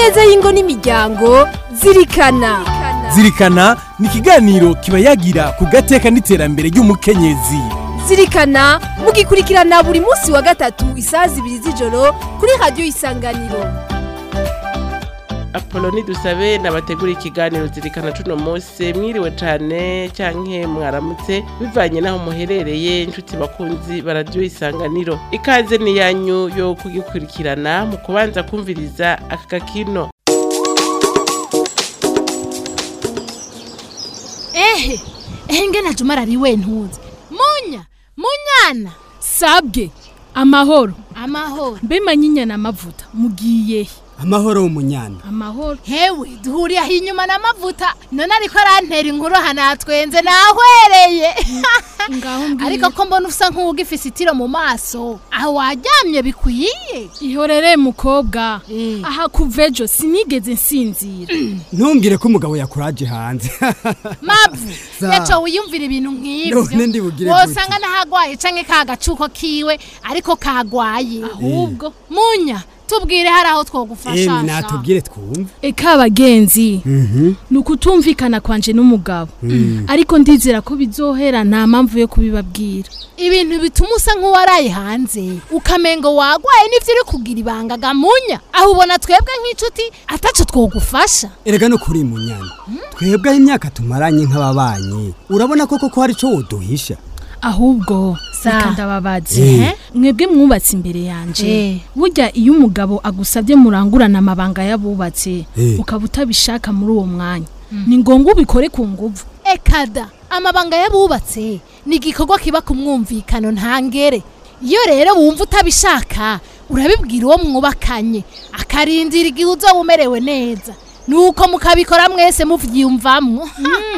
neza y'ingo n'imiryango zirikana zirikana ni ikiganiro kiba yagira ku gateka n'iterambere ry'umukenyezi zirikana mugikurikirana buri munsi wa gatatu isaha zibiri z'ijoro kuri radiyo isanganiro apoloni dusabe nabategura ikiganiro zirikana cuno munsi mwiriwe cane canke mwaramutse bivanye naho muherereye inshuti bakunzi baradiyo isanganiro ikaze ni yanyu yo kugikurikirana mu kubanza kumviriza aka gakino ehe ehe ngena juma arariwe ntuzi munya munyana sabwe amahoro amahoro mbe manyinya amavuta mugiye he? amahoro umunyana amahoro hewe duhuriye aho inyuma n'amavuta none ariko arantera inkuru hanatwenze nahwereye ngaho mbwira ariko ko mbona usa nk'uwugifise itiro mu maso aho waryamye bikwiye ihorere mukobwa Eh. aha kuva ejo sinigeze nsinzira ntumbwire ko umugabo yakuraje hanze mavu Za. yaco wiyumvira ibintu nk'ivyo None ndibugire wosanga n'ahagwaye canke ka gacuko kiwe ariko kagwaye ahubwo munya tubwire hari aho twogufasha emwe natubwire twumve eka abagenzi ni ukutumvikana kwanje n'umugabo ariko ndizera ko bizohera nta mpamvu yo kubibabwira ibintu bituma usa nk'uwaraye hanze ukamengo wagwaye n'ivyo uri kugira ibanga gamunya aho ubona twebwe nk'inshuti ataco twogufasha erega no kuri munyana twebwe aho imyaka tumaranye nk'ababanyi urabona koko ko hari ico woduhisha ahubwo Sa. reka ndababaze Eh. mwebwe mwubatse imbere yanje Eh. burya iyo umugabo agusabye murangurana amabanga y'abubatse Eh. ukaba utabishaka muri uwo mwanya ni ngombwa ubikore ku nguvu ekada amabanga y'abubatse ni igikorwa kiba ku mwumvikano ntangere iyo rero wumva utabishaka urabibwira uwo mwubakanye akarindira igihe uzoba umerewe neza nuko mukabikora mwese muvyiyumvamwo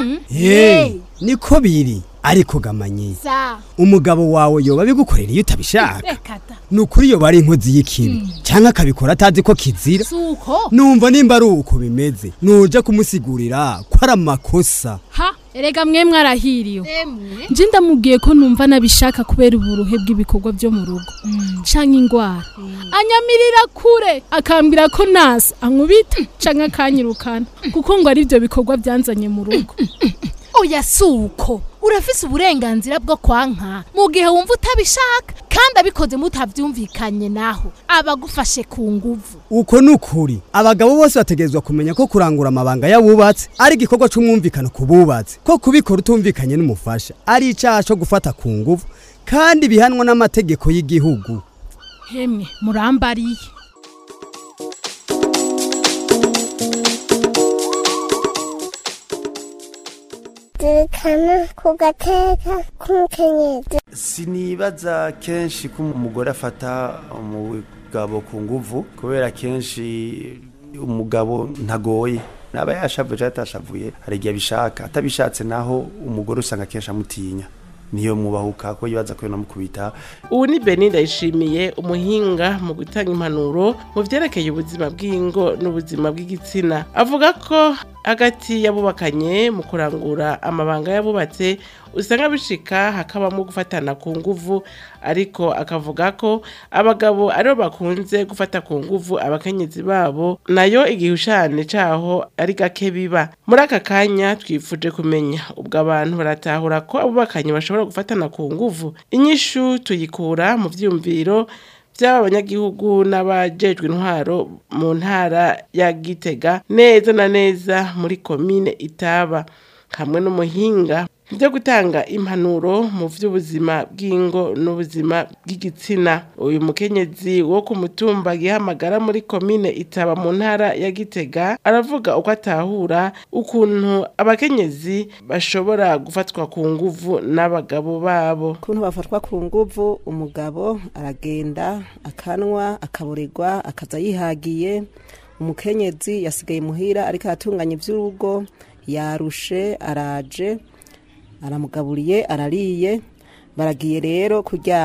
Eh, niko biri ariko gamanyi sa umugabo wawe yoba bigukorera iyo utabishaka ekada ni ukuri yoba ari inkozi y'ikibi cyangwa akabikora atazi ko kizira suko numva nimba ari uko bimeze nuja kumusigurira ko ari amakosa ha erega mwe mwarahiriwe emwe nje ndamubwiye ko numva nabishaka kubera uburuhe bw'ibikorwa byo mu rugo canke ingwara anyamirira kure akambwira ko nasi ankubita canke akanyirukana kuko ngo ari byo bikorwa byanzanye mu rugo oya suko urafise uburenganzira bwo kwanka mu gihe wumva utabishaka kandi abikoze mutavyumvikanye naho abagufashe ku nguvu uko ni ukuri abagabo bose bategerezwa kumenya ko kurangura amabanga y'abubatsi ari igikorwa c'umwumvikano ku bubatsi ko kubikora utumvikanye n'umufasha ari icaha co gufata ku nguvu kandi bihanwa n'amategeko y'igihugu hemwe murambariye zirikana ku gateka k'umukenyezi sinibaza kenshi ko umugore afata umugabo ku nguvu kubera kenshi umugabo ntagoye naba yashavuye cyangwa atashavuye hari igihe abishaka atabishatse naho umugore usanga kenshi amutinya niyo mubahuka ko yibaza ko yonamukubita ubu ni beni ndayishimiye umuhinga mu gutanga impanuro mu vyerekeye ubuzima bw'ingo n'ubuzima bw'igitsina avuga ko hagati y'abubakanye mu kurangura amabanga y'abubatse usanga bishika hakabamo gufatana ku nguvu ariko akavuga ko abagabo aribo bakunze gufata ku nguvu abakenyezi babo nayo igihushane caho ari gake biba muri aka kanya twifuje kumenya ubwo abantu baratahura ko abubakanye bashobora gufatana ku nguvu inyishu tuyikura mu vyiyumviro by'aba banyagihugu n'abajejwe intwaro mu ntara ya gitega neza na neza muri komine itaba hamwe n'umuhinga byo gutanga impanuro mu by'ubuzima bw'ingo n'ubuzima bw'igitsina uyu mukenyezi wo ku mutumba gihamagara muri komine itaba mu ntara ya gitega aravuga uko atahura ukuntu abakenyezi bashobora gufatwa ku nguvu n'abagabo babo ukuntu bafatwa ku nguvu umugabo aragenda akanwa akaburirwa akaza yihagiye umukenyezi yasigaye muhira ariko aratunganya iby'urugo yarushe araje aramugaburiye arariye baragiye rero kuryama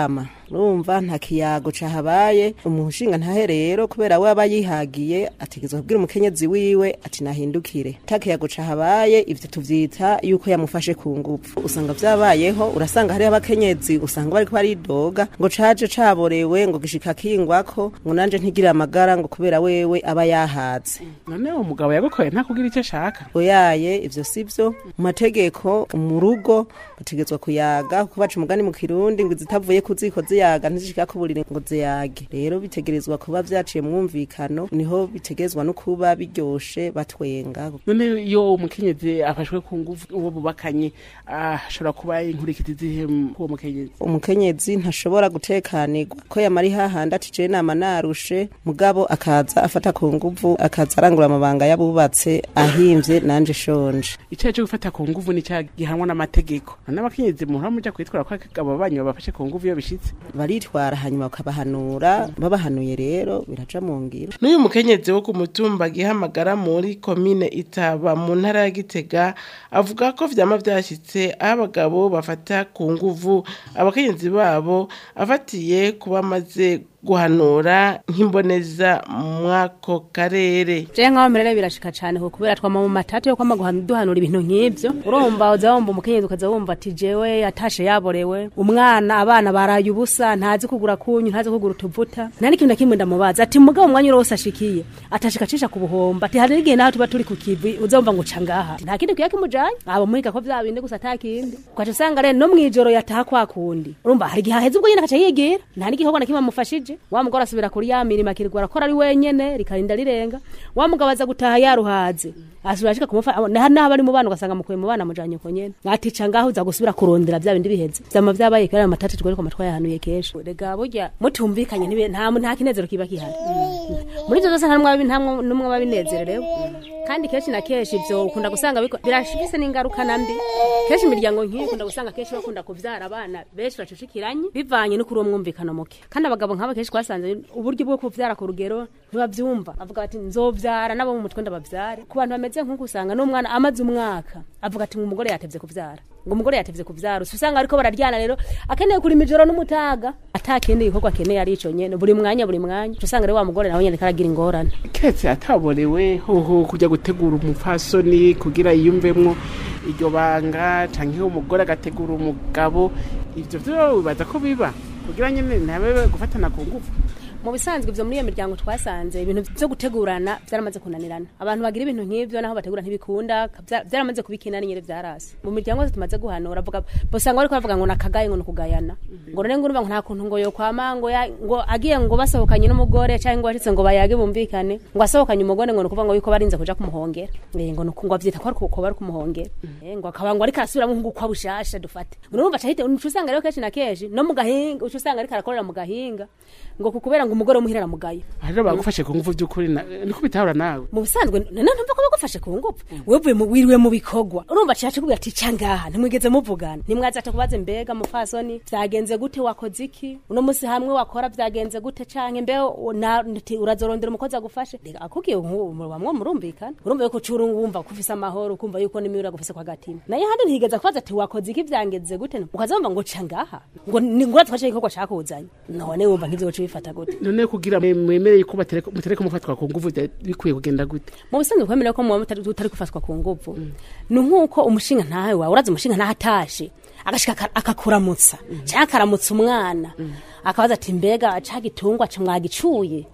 urumva nta kiyago cahabaye umushinga ntahe rero kubera we aba yihagiye ategezwa kubwira umukenyezi wiwe ati nahindukire ta kiyago cahabaye ivyo tuvyita yuko yamufashe ku ngufu usanga vyabayeho urasanga hariho abakenyezi usanga bariko baridoga ngo caje caborewe ngo gishika kingwako ngo nanje ntigire amagara ngo kubera wewe aba yahaze none uwo mugabo yagukoye ntakugira icyo ashaka oyaye ivyo sivyo mu mategeko mu rugo bategetswa kuyaga kuko baca umugani mu kirundi ngo izitavuye ku ziko ziyaga ntizishika ku buriri ngo ziyage rero bitegerezwa kuba vyaciye mu mwumvikano niho bitegerezwa no kuba biryoshe batwenga none iyo umukenyezi afashwe ku nguvu uwo bubakanye ashobora kuba inkurikizi zihe uwo mukenyezi umukenyezi ntashobora gutekanirwa ko yamari hahandi ati je nama narushe mugabo akaza afata ku nguvu akaza arangura amabanga y'abubatse ahimvye nanje shonje icyaha cyo gufata ku nguvu ni icyaha gihanwa n'amategeko none abakenyezi muhora muja kwitwara ko abo banyu babafashe ku nguvu iyo bishitse baritwara hanyuma bakabahanura babahanuye rero biraja mu ngiro n'uyu mukenyezi wo ku mutumba gihamagara muri komine itaba mu ntara ya gitega avuga ko vyama vyashitse aho abagabo bafata ku nguvu abakenyezi babo afatiye kuba amaze guhanura nk'imboneza mwako karere je nkaho merere birashika cane ko kubera twama mu matatu yo kwama duhanura ibintu nk'ivyo urumva uza wumva umukenyezi ukaza wumva ati jewe yatashe yaborewe umwana abana baraye ubusa ntazi kugura kunyu ntazi kugura utuvuta nta n'ikintu na kimwe ndamubaza ati mugabo umwanya urose ashikiye atashika cisha ku buhomba ati hari n'igihe naho tuba turi ku kivi uza wumva ngo ca ngaha nta kindi kuya kimujanye abo muhiga ko vya bindi gusa ata kindi ukaca usanga rero no mw'ijoro yataha kwa kundi urumva hari igihe aheze ubwo nyene akaca yigira nta n'igikorwa na kimwe amufashije wa mugore asubira kuri ya mirimo akirirwa arakora ari wenyene rikarinda rirenga wa mugabo aza gutaha yaruhaze asubira ashika kumufa naho naho bari mu bana ugasanga mukuye mu bana mujanye ko nyene atica ngaho uza gusubira kurondera vya bindi biheze vyama vyabaye kera amatatu twari ko matwa yahanuye kesho rega burya mutumvikanye ntibe nta nta kinezero kiba kihari muri ivyo zose ntamwe ntamwe numwe babinezererewe kandi kenshi na kenshi ivyo ukunda gusanga biko- birashifise n'ingaruka nambi kenshi imiryango nk'iyi ukunda gusanga kenshi bakunda kuvyara abana benshi bacucikiranye bivanye no kuri uwo mwumvikano muke kandi abagabo nk'aba kenshi twasanze uburyo bwo kuvyara ku rugero ntibavyumva avuga ati nzovyara nabo mu mutwe ndabavyare ku bantu bameze nk'uko usanga n'umwana amaze umwaka avuga ati ngo umugore yatevye kuvyara ngo umugore yatevye kuvyara usa usanga ariko bararyana rero akeneye kurima ijoro n'umutaga ata kindi gikorwa akeneye ari ico nyene buri mwanya buri mwanya uca usanga rero wa mugore nawe nyene karagira ingorane ketse ataborewe hoho kujya gutegura umupfasoni kugira yiyumvemwo iryo banga canke umugore agategura umugabo ivyo vyo bibaza ko biba kugira nyene ntabe gufatana ku ngufu mu bisanzwe ivyo muri iyo miryango twasanze ibintu vyo gutegurana vyaramaze kunanirana abantu bagira ibintu nk'ivyo naho bategura ntibikunda vya- vyaramaze kubikina nyene vyarasi mu miryango yose tumaze guhanura avuga bosanga bariko bavuga ngo nakagaye ngo nukugayana ngo none ngurumva ngo nta kuntu ngo yokwama ngo ya- ngo agiye ngo basohokanye n'umugore canke ngo ashitse ngo bayage bumvikane ngo asohokanye umugore ngo nukuvuga ngo yuko barinze kuja kumuhongera Eh, ngo nuku- ngo avyita ko ari ko bari kumuhongera Eh, ngo akaba ngo ariko arasubiramwo nk'ugukwa bushasha dufate ngo urumva cahite uca usanga rero kenshi na kenshi no mu gahinga uca usanga ariko arakorera mu gahinga ngo kukubera ngo umugore umuhira aramugaye rero bagufashe ku ngufu by'ukuri na- niko bitahura nawe mu bisanzwe none ntumva ko bagufashe ku ngufu wevuye mu wiriwe mu bikorwa urumva caje kubwira ati ca ngaha ntimwigeze muvugana ntimwaza ate kubaza mbega mufasoni vyagenze gute wakoze iki uno musi hamwe wakora vyagenze gute canke mbe na- nti urazorondera umukozi agufashe reka akubwiye bamwe murumvikana urumva yuko ucura wumva ko ufise amahoro ukumva yuko n'imiura gufise kwa gatima naye handi ntigeza kubaza ati wakoze iki vyagenze gute ukazumva ngo ca ngaha ngo ni ngura twashe igikorwa cakuzanye none wumva nk'ivyo woca ubifata gute none kugira mwe- mwemereye ko batereka mutereka mufatwa ku ngufu bya- bikwiye kugenda gute mu bisanzwe kwemera ko muba mutari utari gufatwa ku nguvu ni nk'uko umushinga ntawe wawe urazi umushinga ntawe atashe agashika aka- akakuramutsa cyangwa akaramutsa umwana akabaza ati mbega ca gitungwa ca mwagicuye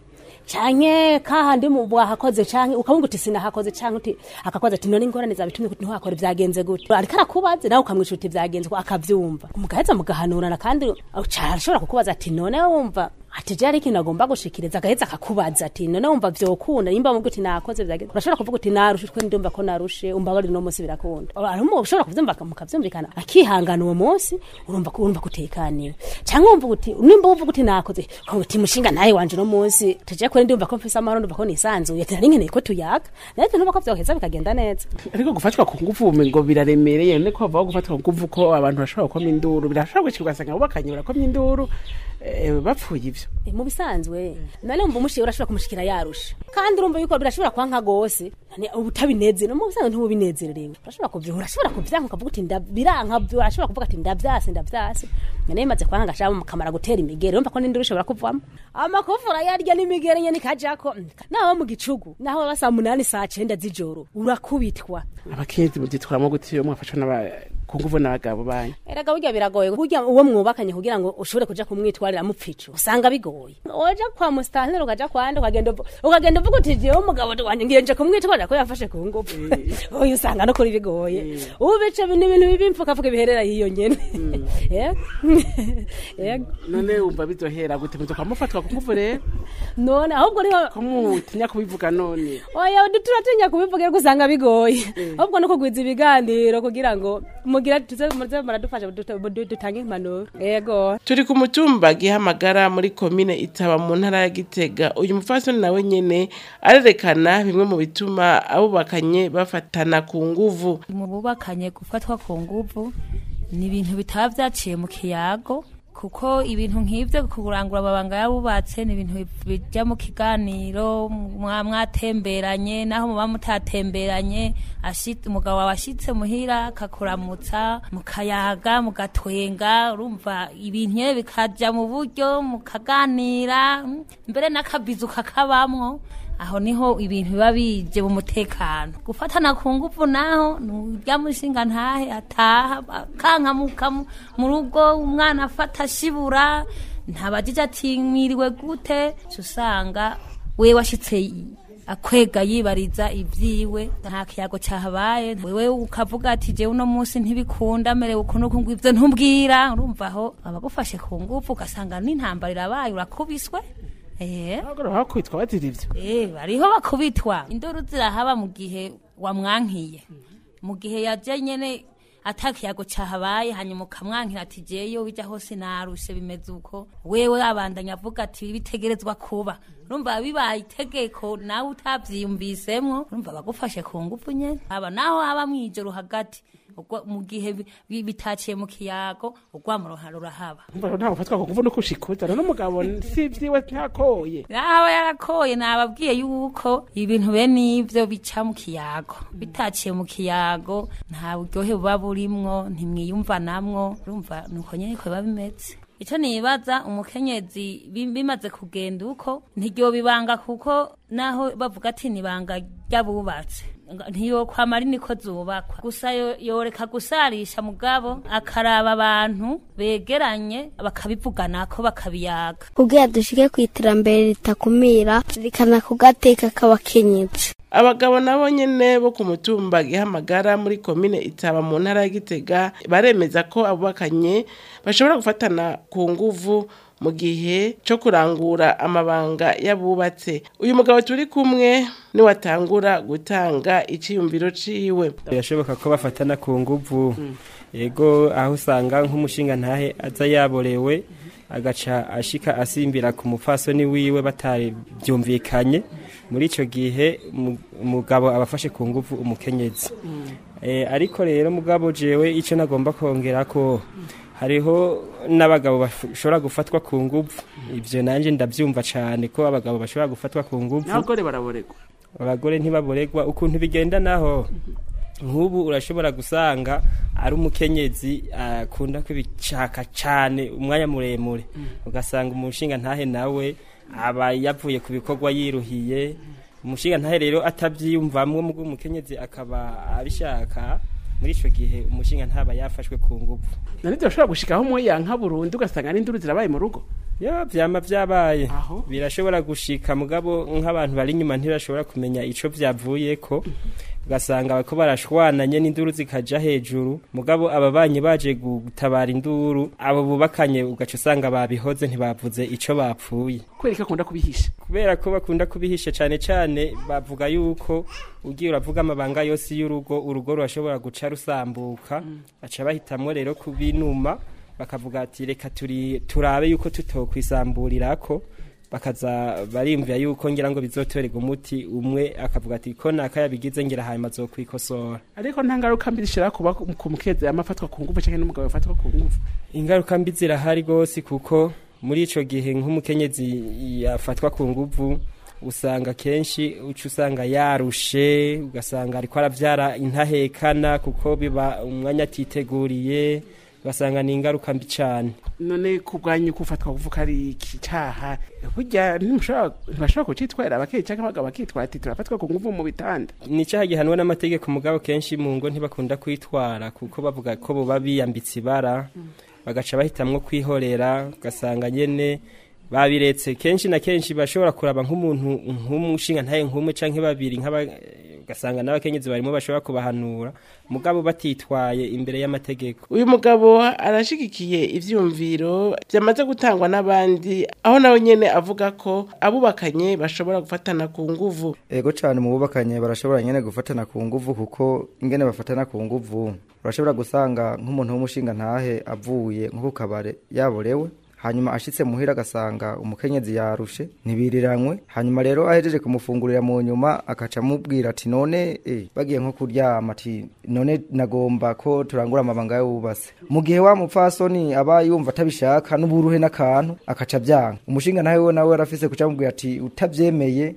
canke kahandi mu bwahakoze canke ukavuga uti sinahakoze canke uti akakoza ati none ingorane zabitumye kuti ntiwakore vyagenze gute ariko arakubaze nawe ukamwisha uti vyagenze ko akavyumva mugaheza mugahanurana kandi arashobora kukubaza ati none wumva ati je ari ikintu agomba gushikiriza agaheza akakubaza ati none wumva vyokunda nimba mubwo uti nakoze vyagenze urashobora kuvuga uti narushe twe ndumva ko narushe umbabarire uno munsi birakunda arimo ushobora kuvyumva mukavyumvikana akihangana uwo munsi urumva ko urumva kutekaniwe canke wumva uti nimba wumva uti nakoze ukavuga uti mushinga nawe wanje uno munsi tuje kuri ndumva ko mfise amahoro ndumva ko nisanzuye ati nari nkeneye ko tuyaga naye ntumva ko vyoheza bikagenda neza ariko gufatwa ku ngufu ubumenyi ngo biraremereye none ko bavaho gufatwa ku ngufu ko abantu bashobora gukoma induru birashobora gushika ugasanga bubakanye barakomya induru eh, bapfuye ivyo ivyo Eh, mu bisanzwe none umva umushiye urashobora kumushikira yarusha kandi urumva yuko birashobora kwanka gose none uba utabinezere mu bisanzwe ntubinezererewe urashobora kuvya urashobora kuvyanka ukavuga uti nda- biranka urashobora kuvuga ati ndavyase ndavyase none bimaze kwanga gashaba mukamara gutera imigere urumva ko n'induru ishobora kuvamo amakofu urayarya n'imigere nyene ikajako naho mu gicugu naho baba saa munani saa cenda z'ijoro urakubitwa abakenyezi muvyitwaramwo gute iyo mwafashwa n'aba- ku nguvu n'abagabo banyu erega burya biragoye burya uwo mwubakanye kugira ngo ushobore kuja kumwitwarira mupfico usanga bigoye oja kwa musitanteri ukaja kwande ukagenda uvu- ukagenda uvuga uti jewe umugabo wanje ngiye nje kumwitwarira ko yafashe ku ngufu oya usanga no kuri bigoye ubu bice ni ibintu bibi mfukafuka biherera hiyo nyene Eh? Yego. none wumva bizohera gute muzoka mufatwa ku nguvu rero none ahubwo niho ko mutinya kubivuga none oya turatinya kubivuga ariko usanga bigoye ahubwo no kugwiza ibiganiro kugira ngo mugira tuze muze muradufasha dut- dut- dutange impanuro yego turi ku mutumba gihamagara muri komine itaba mu ntara ya gitega uyu mupfasoni nawe nyene arerekana bimwe mu bituma abubakanye bafatana ku nguvu mu bubakanye gufatwa ku nguvu ni ibintu bitaba byaciye mu kiyago kuko ibintu nk'ibyo kurangura amabanga yabubatse ni ibintu bijya mu kiganiro mwa- mwatemberanye naho muba mutatemberanye ashi- umugabo wawe ashitse muhira akakuramutsa mukayaga mugatwenga urumva ibintu nyene bikaja mu buryo mukaganira mm, mbere n'akabizu kakabamwo aho niho ibintu biba bije mu mutekano gufatana ku nguvu naho nurya mushinga ntahe ataha akankamuka mu- mu rugo umwana afata ashibura ntabajije ati mwiriwe gute ca usanga we washitse i- akwega yibariza ibyiwe nta kiyago cyahabaye wewe ukavuga ati jewe uno munsi ntibikunda merewe ukuntu uku ngwivyo ntumbwira urumva aho abagufashe ku nguvu ugasanga n'intambara irabaye urakubiswe eh abagore bakwitwa bazira ivyo Eh, bariho bakubitwa induru zirahaba mu gihe wamwankiye mu gihe yaje nyene atakiyago cahabaye hanyuma ukamwankira ati jeyo bija hose narushe bimeze uko wewe abandanya avuga ati bitegerezwa kuba urumva bibaye itegeko nawe utavyiyumvisemwo urumva bagufashe ku ngufu nyene aba naho haba mwijoro hagati ubwo mu gihe bi- bi- bitaciye mu kiyago urwamo rurahaba umva ntabwo ufatwa ku nguvu no kushikuza none umugabo si ivyiwe ntakoye aba yarakoye nababwiye yuko ibintu bene ivyo bica mu kiyago bitaciye mu kiyago nta buryohe buba burimwo ntimwiyumvanamwo urumva nuko nyene ko biba bimeze ico nibaza umukenyezi bi- bimaze kugenda uko ntiryo bibanga kuko naho bavuga ati nibanga ry'abubatse Nga- ntiyokwama ari niko zubakwa gusa yo- yoreka gusarisha mugabo akaraba abantu begeranye bakabivuganako bakabiyaga kugira dushike ku iterambere ritakumira rikana ku gateka k'abakenyezi abagabo nabo nyene bo ku mutumba gihamagara muri komine itaba mu ntara ya gitega baremeza ko abubakanye bashobora gufatana ku nguvu mu gihe co kurangura amabanga y'abubatse uyu mugabo turi kumwe niwatangura gutanga iciyumviro ciwe birashoboka ko bafatana ku nguvu yego aho usanga nk'umushinga ntahe aza yaborewe agaca ashika asimbira ku mupfasoni wiwe batari byumvikanye muri icyo gihe umu- umugabo aba afashe ku nguvu umukenyezi Eh, ariko rero mugabo jewe icyo nagomba kongera ko hariho n'abagabo bashobora gufatwa ku nguvu ibyo nanjye ndabyumva cyane ko abagabo bashobora gufatwa ku nguvu n'abagore baraboregwa abagore ntibaboregwa ukuntu bigenda naho nk'ubu urashobora gusanga ari umukenyezi akunda kubishaka cyane umwanya muremure ugasanga umushinga ntahe nawe aba yavuye ku bikorwa yiruhiye umushinga ntahe rero atabyiyumvamwo mubwo umukenyezi akaba abishaka muri icyo gihe umushinga ntaba yafashwe ku nguvu none bashobora gushikaho umwe yanka burundu ugasanga n'induru zirabaye mu rugo yo vyama vyabaye birashobora gushika mugabo nk'abantu bari inyuma ntibashobora kumenya ico vyavuyeko ugasanga bariko barashwananye n'induru zikaja hejuru mugabo ababanyi baje gutabara induru abo bubakanye ugaca usanga babihoze ntibavuze ico bapfuye kubera ko akunda kubihisha kubera ko bakunda kubihisha cyane cyane bavuga yuko ugiye uravuga amabanga yose y'urugo urugo rurashobora guca rusambuka baca bahitamwo rero kubinuma bakavuga ati reka turi turabe yuko tutokwisamburirako bakaza barimvira yuko ngira ngo bizotorerwa umuti umwe akavuga ati ko naka yabigize ngira hanyuma azokwikosora ariko nta ngaruka mbi zishobora kuba ku mukezi yama afatwa ku nguvu cyangwa n'umugabo yafatwa ku nguvu ingaruka mbi zirahari rwose kuko muri ico gihe nk'umukenyezi yafatwa ku nguvu usanga kenshi uca usanga yarushe ugasanga ariko aravyara intahekana kuko biba umwanya atiteguriye ugasanga ni ingaruka mbi cane none kubwanyu kufatwa kuvuka ari iki caha burya ntimushobora ntibashobora kucitwarira abakeyi canke abagabo bakitwara ati turafatwa ku nguvu mu bitanda ni icyaha gihanwa n'amategeko mugabo kenshi mu ngo ntibakunda kwitwara kuko bavuga ko boba biyambitse ibara bagaca bahitamwo kwihorera ugasanga nyene babiretse kenshi na kenshi bashobora kuraba nk'umuntu nk'umushinga ntaye nk'umwe canke babiri nk'aba ugasanga n'abakenyezi barimo bashobora kubahanura mugabo batitwaye imbere y'amategeko uyu mugabo arashigikiye ivyumviro vyamaze gutangwa n'abandi aho nawe nyene avuga ko abubakanye bashobora gufatana ku nguvu ego cyane mu bubakanye barashobora nyene gufatana ku nguvu kuko ingene bafatana ku nguvu urashobora gusanga nk'umuntu w'umushinga ntahe avuye nko ku kabare yaborewe hanyuma ashitse muhira agasanga umukenyezi yarushe ntibiriranywe hanyuma rero ahejeje kumufungurira mu nyuma akaca amubwira ati none eh, bagiye nko kuryama ati none nagomba ko turangura amabanga y'ububase mu gihe wa mupfasoni aba yumva atabishaka n'uburuhe n'akantu akaca byanga umushinga nawe we nawe arafise kuca amubwira ati utavyemeye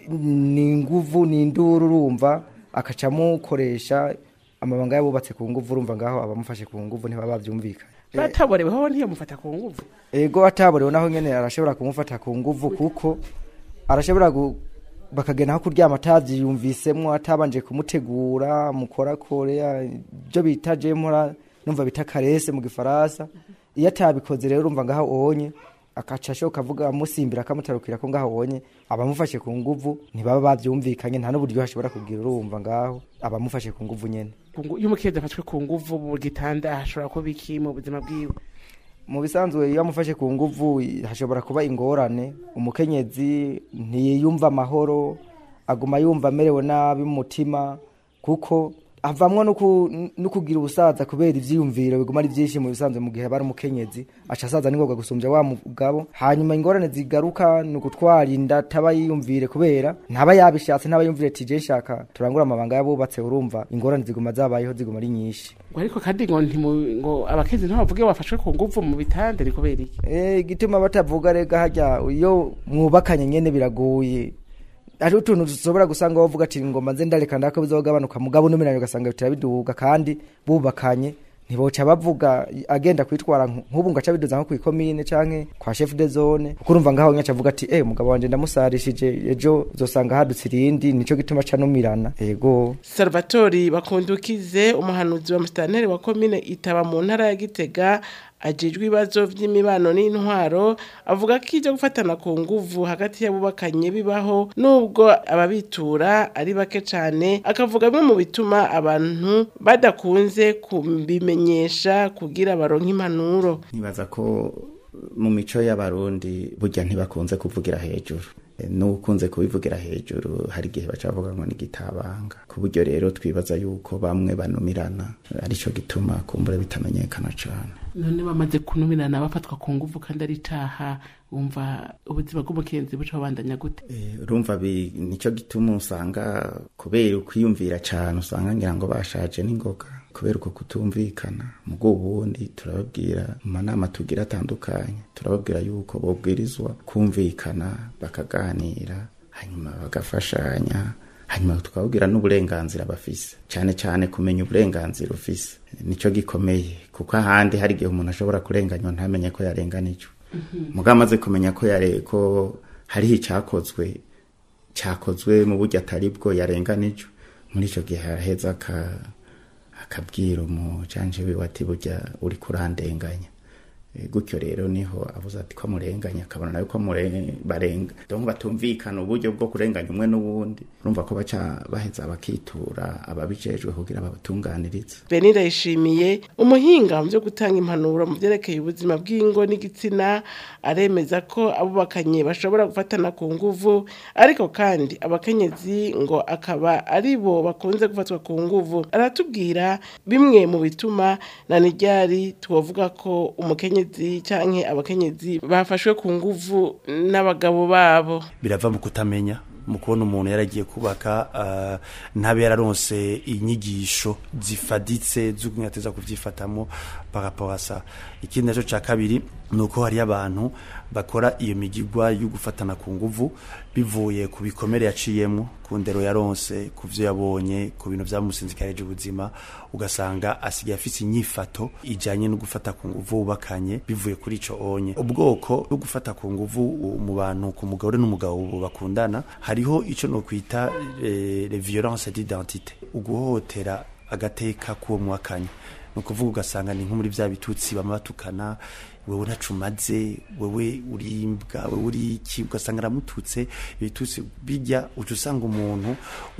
ni nguvu ni induru urumva akaca amukoresha amabanga y'abubatse ku nguvu urumva ngaho abamufashe ku nguvu ntibaba bavyumvikanye bataboreweho ntiyamufata ku nguvu ego ataborewe naho nyene arashobora kumufata ku nguvu kuko arashobora gu- bakagenda nko kuryama atavyiyumvisemwo atabanje kumutegura mukorakore ibyo bita jemura numva bita karese mu gifaransa iyo atabikoze rero urumva ngaho onye akaca ashoka avuga amusimbira akamutarukira ko ngaho onye abamufashe ku nguvu ntibaba bavyumvikanye nta n'uburyo ashobora kugira urumva ngaho abamufashe ku nguvu nyene Ku ngu- iyo umukenyezi afashwe ku nguvu mu gitanda hashobora kuba iki mu buzima bwiwe mu bisanzwe iyo amufashe ku nguvu hashobora kuba ingorane umukenyezi ntiyumva amahoro aguma yumva amerewe nabi mu mutima kuko avamwo no ku- no kugira ubusaza kubera ivyiyumviro biguma ari vyinshi mu bisanzwe mu gihe aba ari umukenyezi aca asaza n'ingoga gusumbya wa mugabo hanyuma ingorane zigaruka ni ugutwara inda ataba yiyumvire kubera ntaba yabishatse ntaba yumvire ati je nshaka turangure amabanga y'abubatse urumva ingorane ziguma zabayeho ziguma ari nyinshi ngo ariko kandi ngo ntimu- ngo abakenyezi ntibavuge bafashwe ku nguvu mu bitanda ni kubera iki Eh, igituma batavuga rega harya iyo mwubakanye nyene biragoye ari utuntu dushobora gusanga bavuga ati ngoma nze ndareka ndako bizogabanuka mugabo numiranye ugasanga bitera biduga kandi bubakanye ntiboca bavuga agenda kwitwara nk- nk'ubu ngo aca biduza nko kw'ikomine canke kwa chef de zone kuko urumva ngaho nyaca avuga ati eh umugabo wanje ndamusarishije ejo uzosanga hadutse irindi nico gituma aca numirana yego salvatori bakundukize umuhanuzi wa musitanteri wa komine itaba mu ntara ya gitega ajejwe ibibazo vy'imibano n'intwaro avuga ko ivyo gufatana ku nguvu hagati y'abubakanye bibaho nubwo ababitura ari bake cane akavuga bimwe mu bituma abantu badakunze kubimenyesha kugira baronke impanuro nibaza ko mu mico y'abarundi burya ntibakunze kuvugira hejuru E, n'ukunze kubivugira hejuru hari igihe baca bavuga ngo ni gitabanga ku buryo rero twibaza yuko bamwe banumirana arico gituma kumbura bitamenyekana cane none bamaze kunumirana bafatwa ku nguvu kandi ari icaha wumva ubuzima bw'umukenzi buca babandanya gute urumva bi- nico gituma usanga kubera ukwiyumvira cane usanga ngira ngo bashaje n'ingoga kubera uko kutumvikana mugo ubundi turababwira mu manama tugira atandukanye turababwira yuko bobwirizwa kumvikana bakaganira hanyuma bagafashanya hanyuma tukababwira n'uburenganzira bafise cyane cyane kumenya uburenganzira ufise nico gikomeye kuko ahandi hari igihe umuntu ashobora kurenganywa ntamenye ko yarenganijwe mugabo amaze kumenya ko yare ko hariho icyakozwe cyakozwe mu buryo atari bwo yarenganijwe muri icyo gihe araheza aka- akabwira umujanje wiwe ati burya uri kurandenganya Eh, gutyo rero niho avuze ati ko amurenganya akabona nawe ko amure- barenga donc batumvikana uburyo bwo kurenganya umwe n'uwundi urumva ko baca baheza bakitura ababijejwe kugira babatunganirize benida yishimiye umuhinga mu byo gutanga impanuro mu byerekeye ubuzima bw'ingo n'igitsina aremeza ko abubakanye bashobora gufatana ku nguvu ariko kandi abakenyezi ngo akaba ari bo bakunze gufatwa ku nguvu aratubwira bimwe mu bituma na nijyari tuwavuga ko umukenyezi canke abakenyezi bafashwe ku nguvu n'abagabo babo birava mu kutamenya mu kubona umuntu yaragiye kubaka uh, ntabe yararonse inyigisho zifaditse z'ukunyateza kuvyifatamo par rapport à ça ikindi naco ca kabiri nuko hari abantu bakora iyo migigwa yo gufatana ku nguvu bivuye ku bikomere yaciyemo ku ndero yaronse ku vyo yabonye ku bintu vyamusinzikarije ubuzima ugasanga asigaye afise inyifato ijanye no gufata ku nguvu wubakanye bivuye kuri ico onye ubwoko bwo gufata ku nguvu mu bantu ku mugore n'umugabo bakundana hariho ico no kwita eh, les violences d'identité uguhotera agateka k'uwo mwakanye ni ukuvuga ugasanga ni nko muri bya bitutsi bama batukana wewe ntacumaze wewe urimbwa wewe uri iki ugasanga aramututse ibitutsi bijya uca usanga umuntu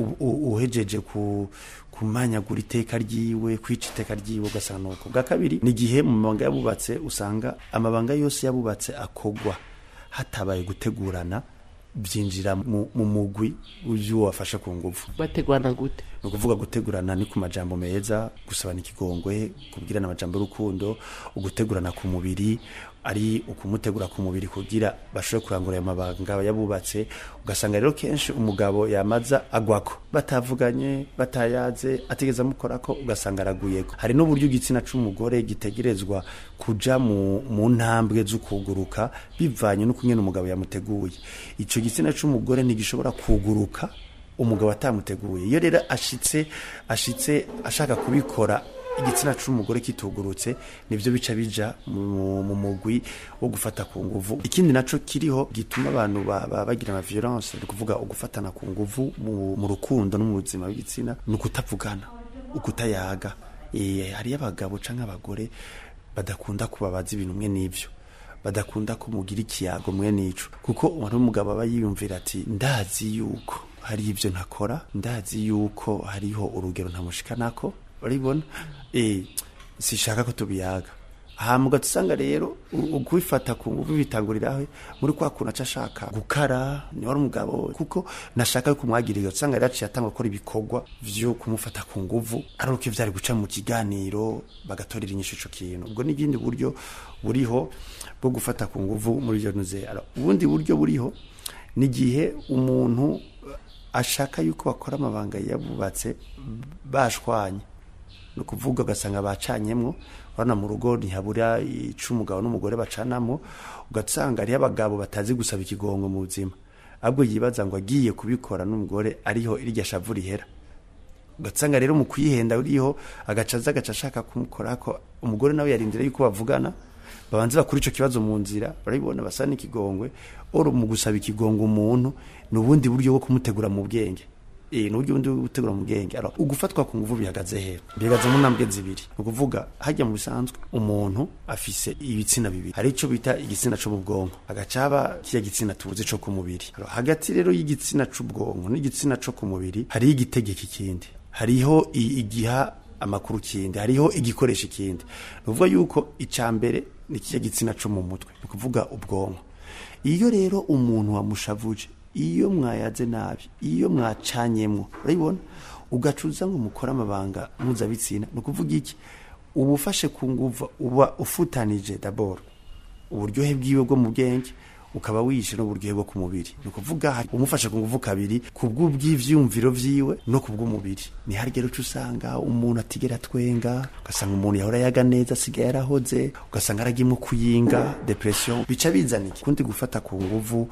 uhejeje ku kumanyagura iteka ryiwe kwica iteka ryiwe ugasanga nuko bwa kabiri ni igihe mu mabanga yabubatse usanga amabanga yose yabubatse akogwa hatabaye gutegurana byinjira mu mugwi w'ibyo wafashe ku nguvu bategurana gute ni ukuvuga gutegurana ni ku majambo meza gusabana ikigongwe kubwirana amajambo y'urukundo ugutegurana ku mubiri ari ukumutegura ku mubiri kugira bashobore kurangura ayo mabanga yabubatse ugasanga rero kenshi umugabo yamaza agwako batavuganye batayaze ategeza amukorako ugasanga araguyeko hari n'uburyo igitsina c'umugore gitegerezwa kuja mu, mu ntambwe z'ukuguruka bivanye n'uko nyene umugabo yamuteguye ico gitsina c'umugore ntigishobora kuguruka umugabo atamuteguye iyo rero ashitse ashitse ashaka kubikora igitsina c'umugore kitugurutse nivyo bica bija mu mugwi wo gufata ku nguvu ikindi naco kiriho gituma abantu bagira ama violence ni kuvuga ugufatana ku nguvu mu rukundo no mu buzima bw'igitsina ni ukutavugana ukutayaga e, hariyo abagabo canke abagore badakunda kubabaza ibintu mwe n'ivyo badakunda kumugira ikiyago mwe n'ico kuko umuntu w'umugabo aba yiyumvira ati ndazi yuko hari ivyo ntakora ndazi yuko hariho urugero ntamushikanako urabibona eh sishaka ko tubiyaga hama ugatusanga rero ukubifata ku nguvu bitanguriraho muri kwa kuntu aca ashaka gukara ni wari umugabo kuko nashaka yuko umwagirira ugasanga rero aciye atanga gukora ibikorwa vyo kumufata ku nguvu ari uko vyari guca mu kiganiro bagatorera inyishu ico kintu ubwo n'ibindi buryo buriho bwo gufata ku nguvu muri iyo nuze ubundi buryo buriho ni igihe umuntu ashaka yuko bakora amabanga yabubatse bashwanye ni ukuvuga ugasanga bacanyemwo urabona mu rugo ntihabura ica umugabo n'umugore bacanamo ugasanga hariho abagabo batazi gusaba ikigongo mu buzima ahubwo yibaza ngo agiye kubikora n'umugore ariho irya shavu rihera ugasanga rero mu kuyihenda uriho agaca aza agaca ashaka kumukorako umugore nawe yarindira yuko bavugana babanze bakora ico kibazo mu nzira barabibona basa n'ikigongwe oro mu gusaba ikigongo umuntu ni ubundi buryo bwo kumutegura mu bwenge eh n'uburyo bundi bwo gutegura mu bwenge alors ugufatwa ku nguvu bihagaze he bihagaze mu ntambwe zibiri ni ukuvuga hajya mu bisanzwe umuntu afise ibitsina bibiri hari ico bita igitsina co mu bwonko agacaba kiya gitsina tubuze co ku mubiri alors hagati rero y'igitsina c'ubwonko n'igitsina co ku mubiri hariho igitegeka ikindi hariho igiha amakuru kindi hariho igikoresho ikindi ni ukuvuga yuko icya mbere ni kijya gitsina cyo mu mutwe ni ukuvuga ubwonko iyo rero umuntu wamushavuje iyo mwayaze nabi iyo mwacanyemwo urabibona ugacuza ngo mukore amabanga mpuzabitsina ni ukuvuga iki uba ufashe ku nguvu uba ufutanije daboro uburyohe bwiwe bwo mu bwenge ukaba wishe n'uburyohe bwo ku mubiri ni ukuvuga umufashe ku nguvu kabiri ku bw'ubw'ivyumviro vyiwe no ku bw'umubiri ni harya rero usanga umuntu atigera atwenga ugasanga umuntu yahora yaga neza asigaye yarahoze ugasanga aragimwo kuyinga depression bica bizana iki kundi gufata ku nguvu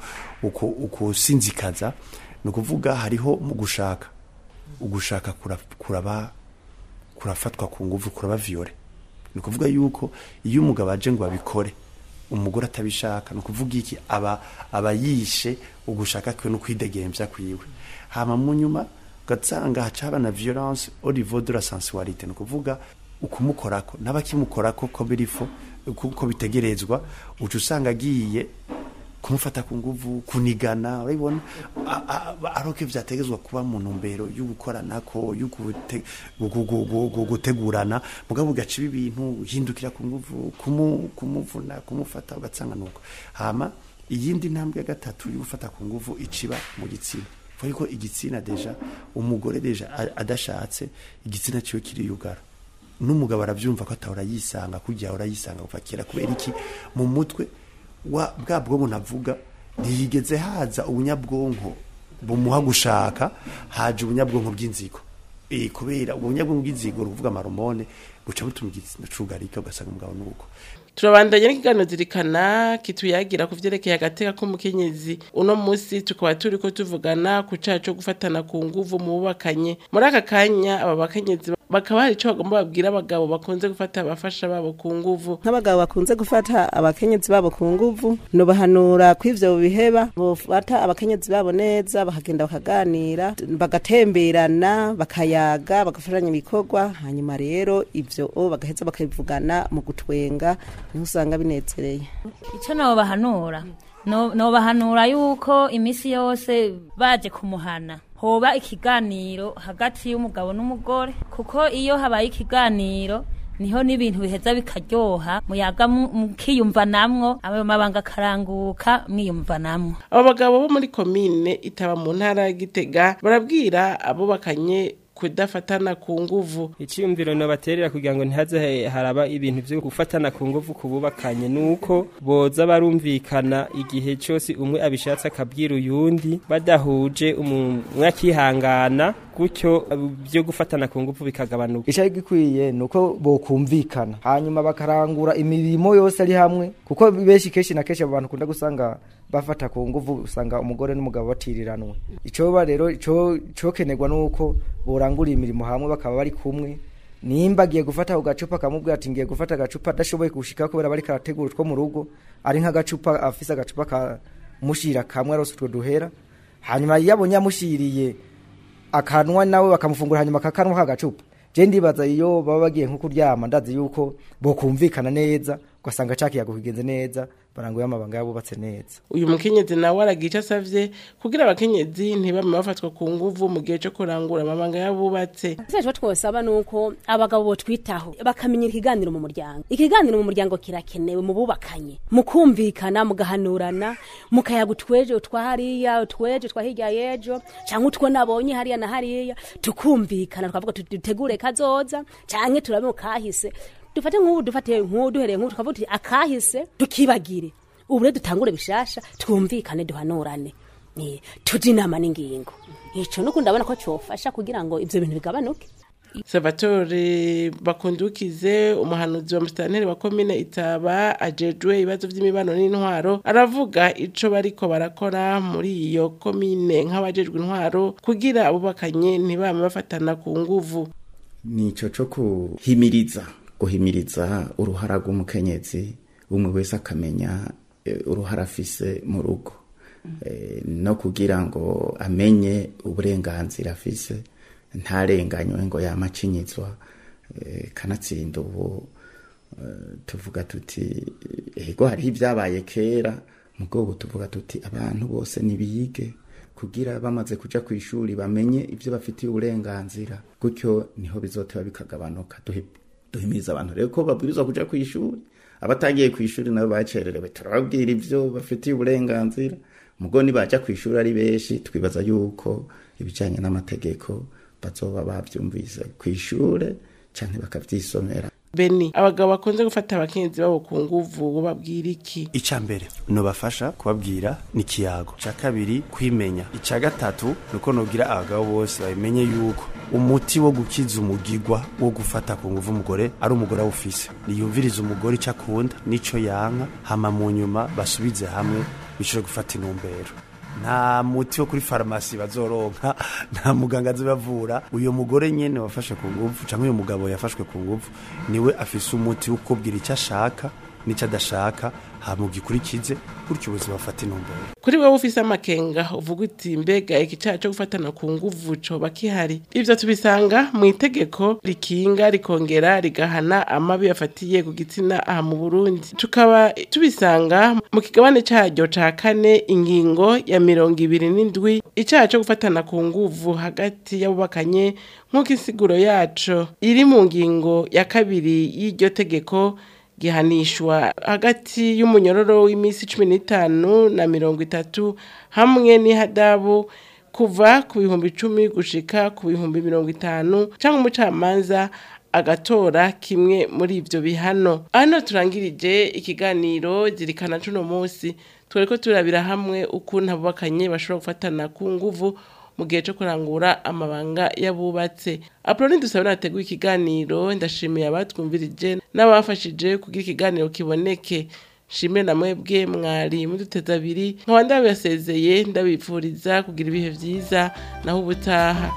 ukusinzikaza ni ukuvuga hariho mu gushaka ugushaka kuraba kurafatwa ku nguvu kuraba viole ni ukuvuga yuko iyo umugabo aje ngo babikore umugore atabishaka ni ukuvuga iki aba aba yishe ugushaka kwe no kwidegembya kwiwe hama mu nyuma ugasanga hacaba na violence au niveau de la sensualité ni ukuvuga ukumukorako n'abakimukorako ko birifo kuko bitegerezwa uca usanga agiye kumufata ku nguvu kunigana urabibona aroke vyategezwa kuba mu ntumbero yo gukoranako yo gutegurana mugabo ugaca ibintu uhindukira ku nguvu kumuvuna kumufata ugasanga nuko hama iyindi ntambwe ya gatatu yo gufata ku nguvu iciba mu gitsina kuko yuko igitsina deja umugore deja adashatse igitsina ciwe kiriyugara n'umugabo aravyumva ko atahora yisanga kujya ahora yisanga kuva kera kubera iki mu mutwe wa bwa bwonko navuga ntiyigeze haza ubunyabwonko bumuha gushaka haje ubunyabwonko bw'inzigo eh kubera ubunyabwonko bw'inzigo ruvuga amaromone buca butuma igitsina cugarika ugasanga umugabo nuko turabandanya n'ikiganiro zirikana kituyagira ku vyerekeye agateka k'umukenyezi uno musi tukaba turiko tuvugana ku caha co gufatana ku nguvu mu bubakanye muri aka kanya aba bakenyezi bakaba hari ico bagomba babwira abagabo bakunze gufata abafasha babo ku nguvu nk'abagabo bakunze gufata abakenyezi babo ku nguvu nubahanura ko ivyo biheba bofata abakenyezi babo neza bakagenda bakaganira bagatemberana bakayaga bagafashanya ibikorwa hanyuma rero ivyo o bagaheza bakabivugana mu gutwenga niho usanga binezereye icyo nobahanura no- nobahanura yuko iminsi yose baje kumuhana hoba ikiganiro hagati y'umugabo n'umugore kuko iyo habaye ikiganiro niho n'ibintu biheza bikaryoha muyaga mu- mukiyumvanamwo ayo mabanga akaranguka mwiyumvanamwo abo bagabo bo muri komine itaba mu ntara ya gitega barabwira abubakanye kudafatana ku nguvu icyiyumviro nabaterera kugira ngo ntihaze he- haraba ibintu byo gufatana ku nguvu ku bubakanye nuko boza barumvikana igihe cyose umwe abishatse akabwira uyundi badahuje umwe akihangana gutyo byo gufatana ku nguvu bikagabanuka icari gikwiye nuko bokumvikana hanyuma bakarangura imirimo yose ari hamwe kuko benshi kenshi na kenshi abo bantu kunda gusanga bafata ku nguvu usanga umugore n'umugabo batiriranwe icoba rero ico cokenerwa nuko borangura imirimo hamwe bakaba bari kumwe nimba agiye gufata ako gacupa akamubwira ati ngiye gufata agacupa adashoboye kushika kubera bari karategura utwo mu rugo ari nk'agacupa afise agacupa kamushira kamwe arose utwo duhera hanyuma iyo abonye amushiriye akanwa nawe bakamufungura hanyuma akakanwa kagacupa je ndibaza iyo baba bagiye nko kuryama ndazi yuko bokumvikana neza ugasanga cakiyago kigenze neza baranguye amabanga yabubatse neza uyu mukenyezi nawe aragira icyo asavye kugira abakenyezi ntibame bafatwa ku nguvu mu gihe cyo kurangura amabanga y'abubatse icyo twosaba ni uko abagabo botwitaho bakamenyera ikiganiro mu muryango ikiganiro mu muryango kirakenewe mu bubakanye mukumvikana mugahanurana mukayaga utweje utwa hariya utweje twa hirya y'ejo cyangwa utwo nabonye hariya na hariya tukumvikana twavuga tuti dutegure kazoza cyangwa turabe mu kahise dufate nk'ubu dufate nk'ubu duhereye nk'ubu tukavuga tuti akahise tukibagire ubu rero dutangure bishasha twumvikane duhanurane Eh, tujye inama n'ingingo icyo nuko ndabona ko cyofasha kugira ngo ibyo bintu bigabanuke salvatore bakundukize umuhanuzi wa musitanteri wa komine itaba ajejwe ibibazo by'imibano n'intwaro aravuga ico bariko barakora muri iyo komine nk'abajejwe intwaro kugira abubakanye ntibame bafatana ku nguvu nico co kuhimiriza guhimiriza uruhara rw'umukenyezi umwe wese akamenya eh, uruhara afise mu rugo Eh, no kugira ngo amenye uburenganzira afise ntarenganywe ngo yamacinyizwa eh, kanatsinda ubu eh, tuvuga tuti ego hariho ibyabaye kera mugo ubu tuvuga tuti abantu bose nibige kugira bamaze kuja ku ishuri bamenye ibyo bafitiye uburenganzira gutyo niho bizoteba bikagabanuka Duhi- duhimiriza abantu rero ko babwirizwa kuja ku ishuri abatagiye ku ishuri nabo bacererewe turababwira ibyo bafitiye uburenganzira mugo nibaja ku ishuri ari benshi twibaza yuko ibijanye n'amategeko bazoba bavyumvise ku ishure canke bakavyisomera beni abagabo bakunze gufata abakenyezi babo ku nguvu babwira iki icya mbere nubafasha kubabwira ni ikiyago icya kabiri kwimenya icya gatatu ni uko nubwira abagabo bose babimenye yuko umuti wo gukiza umugigwa wo gufata ku nguvu umugore ari umugore awufise niyumvirize umugore icyo akunda n'icyo yanka hama mu nyuma basubize hamwe bishobora gufata intumbero nta muti wo kuri farumasi bazoronka nta muganga azibavura uyu mugore nyene wafashe ku nguvu cyangwa uyu mugabo yafashwe ku nguvu niwe afise umuti wo kubwira icyo ashaka n'icyo adashaka hamugikurikize gutyo ubuzima bufata intumbero kuri wowe ufise amakenga uvuga uti mbega iki cyaha cyo gufatana ku nguvu coba kihari ivyo tubisanga mu itegeko rikinga rikongera rigahana amabi yafatiye ku gitsina aha mu burundi tukaba tubisanga mu kigabane caryo ca kane ingingo ya mirongo ibiri n'indwi icaha co gufatana ku nguvu hagati y'abubakanye nk'uko insiguro yaco iri mu ngingo ya kabiri y'iryo tegeko gihanishwa hagati y'umunyororo w'iminsi cumi n'itanu na mirongo itatu hamwe n'ihadabu kuva ku bihumbi icumi gushika ku bihumbi mirongo itanu cyangwa umucamanza agatora kimwe muri ivyo bihano hano turangirije ikiganiro zirikana cuno munsi twariko turabira hamwe ukuntu abubakanye bashobora gufatana ku nguvu mu gihe cyo kurangura amabanga y'abubatse apoloni dusaba nateguye ikiganiro ndashimiye abatwumvirije n'abafashije kugira ikiganiro kiboneke shimwe na mwebwe mwari muduteza abiri nkaba ndabasezeye ndabipfuriza kugira ibihe vyiza naho ubutaha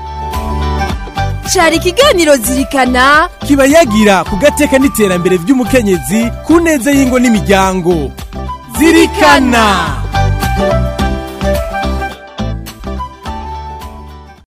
cari ikiganiro zirikana kiba yagira ku gateka n'iterambere ry'umukenyezi ku neza y'ingo n'imiryango zirikana